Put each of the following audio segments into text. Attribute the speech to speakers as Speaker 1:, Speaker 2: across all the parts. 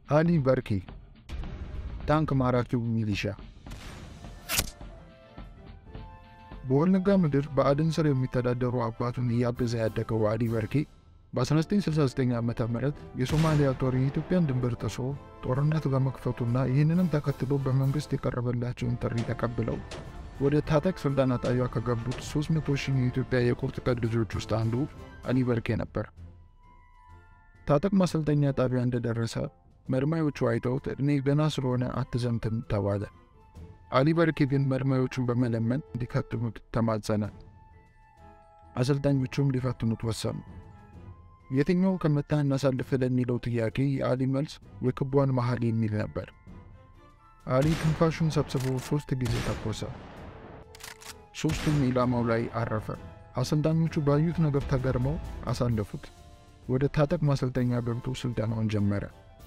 Speaker 1: አሊ በርኬ ታንክ ማራኪው ሚሊሻ በወለጋ ምድር በአደን ስር የሚተዳደሩ አባቱን እያገዘ ያደገው አሊ በርኬ በ1969 ዓ ም የሶማሊያ ጦር የኢትዮጵያን ድንበር ጥሶ ጦርነት በመክፈቱና ይህንንም ተከትሎ በመንግሥት የቀረበላቸውን ጥሪ ተቀብለው ወደ ታጠቅ ስልጠና ጣቢያ ከገቡት 300 ሺህ የኢትዮጵያ የቁርጥ ቀን ልጆች ውስጥ አንዱ አሊ በርኬ ነበር። ታጠቅ ማሰልጠኛ ጣቢያ እንደደረሰ መርማዮቹ አይተውት ዕድሜ ገና ስለሆነ አትዘምትም ተባለ። አሊ በርኬ ግን መርማዮቹን በመለመን እንዲፈትኑት ተማጸነ። አሰልጣኞቹም ሊፈትኑት ወሰኑ። የትኛው ከመታህ እናሳልፍ ለሚለው ጥያቄ የአሊ መልስ የክቧን መሃል የሚል ነበር። አሊ ትንፋሹን ሰብስቦ ሦስት ጊዜ ተኮሰ። ሦስቱም ኢላማው ላይ አረፈ። አሰልጣኞቹ ባዩት ነገር ተገርመው አሳለፉት። ወደ ታጠቅ ማሰልጠኛ ገብቶ ስልጠናውን ጀመረ።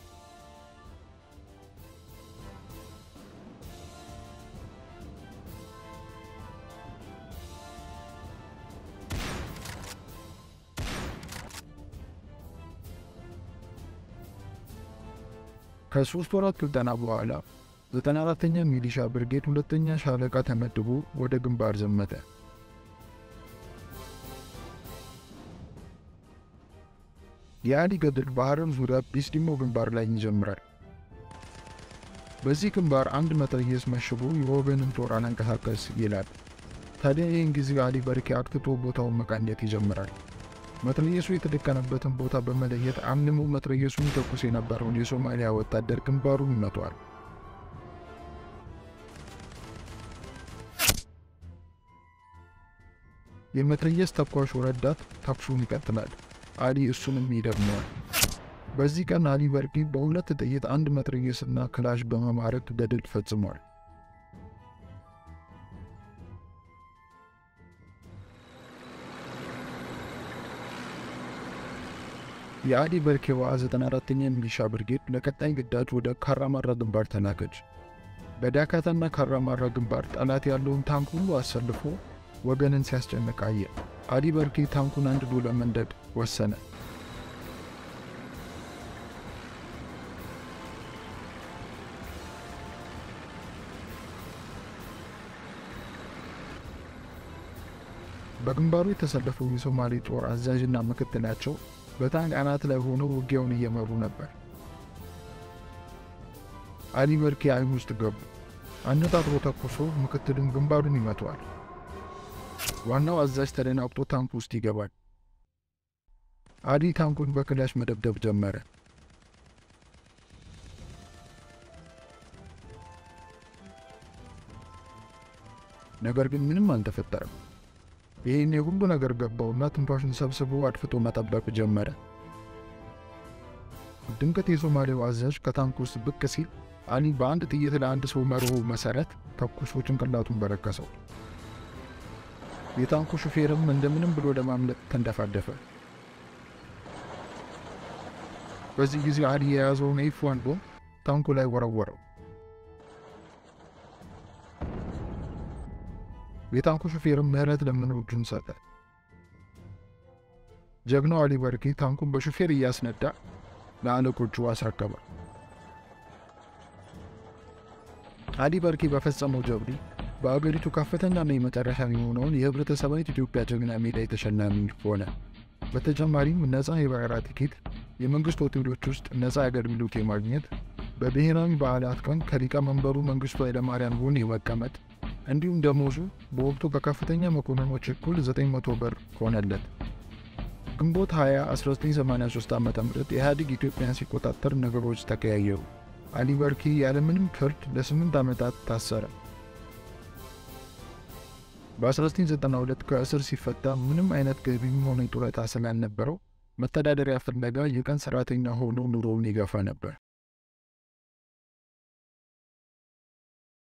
Speaker 1: ከሶስት ወራት ስልጠና በኋላ ዘጠና አራተኛ ሚሊሻ ብርጌድ ሁለተኛ ሻለቃ ተመድቦ ወደ ግንባር ዘመተ። የአሊ ገድል በሐረር ዙሪያ ቢስዲሞ ግንባር ላይ ይጀምራል። በዚህ ግንባር አንድ መትረየስ መሽጎ የወገንን ጦር አላንቀሳቀስ ይላል። ታዲያ ይህን ጊዜ አሊ በርኬ አክትቶ ቦታውን መቃኘት ይጀምራል። መትረየሱ የተደቀነበትን ቦታ በመለየት አምልሞ መትረየሱን ተኩስ የነበረውን የሶማሊያ ወታደር ግንባሩን ይመቷል። የመትረየስ ተኳሹ ረዳት ተኩሱን ይቀጥላል። አሊ እሱንም ይደግመዋል። በዚህ ቀን አሊ በርኬ በሁለት ጥይት አንድ መትረየስና ክላሽ በመማረክ ገድል ፈጽሟል። የአሊ በርኬዋ 94ኛ ሚሊሻ ብርጌድ ለቀጣይ ግዳጅ ወደ ካራማራ ግንባር ተላከች። በዳካታና ካራማራ ግንባር ጠላት ያለውን ታንክ ሁሉ አሰልፎ ወገንን ሲያስጨንቅ አየ። አሊ በርኬ ታንኩን አንድዶ ለመንደድ ወሰነ። በግንባሩ የተሰለፈው የሶማሌ ጦር አዛዥና ምክትላቸው በታንክ አናት ላይ ሆነው ውጊያውን እየመሩ ነበር። አሊ በርኬ አይን ውስጥ ገቡ። አነጣጥሮ ተኩሶ ምክትልን ግንባሩን ይመተዋል። ዋናው አዛዥ ተደናግጦ ታንክ ውስጥ ይገባል። አሊ ታንኩን በክላሽ መደብደብ ጀመረ። ነገር ግን ምንም አልተፈጠረም። ይህን የሁሉ ነገር ገባውና ትንፋሹን ሰብስቦ አድፍጦ መጠበቅ ጀመረ። ድንገት የሶማሌው አዛዥ ከታንክ ውስጥ ብቅ ሲል አሊ በአንድ ጥይት ለአንድ ሰው መርሆ መሰረት ተኩሶ ጭንቅላቱን በረከሰው። የታንኩ ሹፌርም እንደምንም ብሎ ለማምለጥ ተንደፋደፈ። በዚህ ጊዜ አሊ የያዘውን ኤፍ ዋን ቦምብ ታንኩ ላይ ወረወረው። የታንኩ ሹፌርም ምህረት ለምኖ እጁን ሰጠ። ጀግናው አሊ በርኬ ታንኩን በሹፌር እያስነዳ ለአለቆቹ አስረከበ። አሊ በርኬ በፈጸመው ጀብዱ በአገሪቱ ከፍተኛና የመጨረሻ የሆነውን የህብረተሰባዊት ኢትዮጵያ ጀግና ሜዳይ ተሸላሚ ሆነ። በተጨማሪም ነፃ የበረራ ቲኬት፣ የመንግስት ሆቴሎች ውስጥ ነፃ አገልግሎት የማግኘት፣ በብሔራዊ በዓላት ቀን ከሊቀመንበሩ መንግስቱ ኃይለማርያም ጎን የመቀመጥ እንዲሁም ደሞዙ በወቅቱ ከከፍተኛ መኮንኖች እኩል 900 ብር ሆነለት። ግንቦት 20 1983 ዓ ም ኢህአዴግ ኢትዮጵያን ሲቆጣጠር ነገሮች ተቀያየሩ። አሊ በርኬ ያለምንም ፍርድ ለስምንት ዓመታት ታሰረ። በ1992 ከእስር ሲፈታ ምንም አይነት ገቢም ሆነ ጡረታ ስላልነበረው መተዳደሪያ ፍለጋ የቀን ሰራተኛ ሆኖ ኑሮውን ይገፋ ነበር።